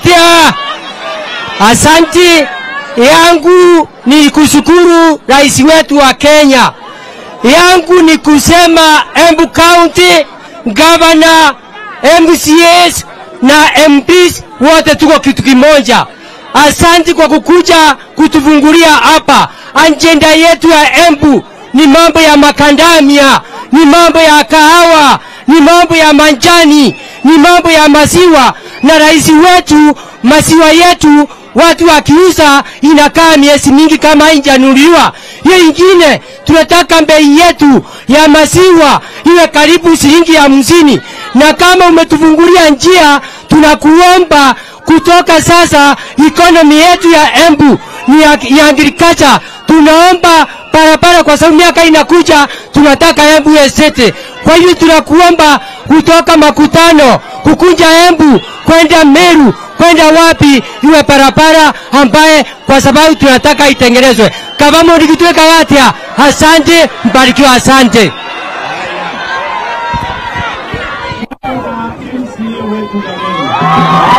Kagatia. Asanti yangu ni kushukuru rais wetu wa Kenya. Yangu ni kusema Embu County, gavana, MCAs na MPs wote tuko kitu kimoja. Asanti kwa kukuja kutufungulia hapa. Ajenda yetu ya Embu ni mambo ya makandamia, ni mambo ya kahawa, ni mambo ya manjani, ni mambo ya maziwa. Na rais wetu, maziwa yetu watu wakiuza inakaa miezi mingi kama haijanunuliwa. Hiyo ingine tunataka bei yetu ya maziwa iwe karibu shilingi hamsini, na kama umetufungulia njia, tunakuomba kutoka sasa, economy yetu ya Embu ni ya, ya agriculture. Tunaomba barabara kwa sababu miaka inakuja, tunataka Embu esete. Kwa hiyo tunakuomba kutoka makutano kukunja Embu kwenda Meru kwenda wapi iwe barabara ambaye kwa sababu tunataka itengenezwe. Kavamo nikitwe Kagatia, asante, mbarikiwa, asante. MCA wetu jamani.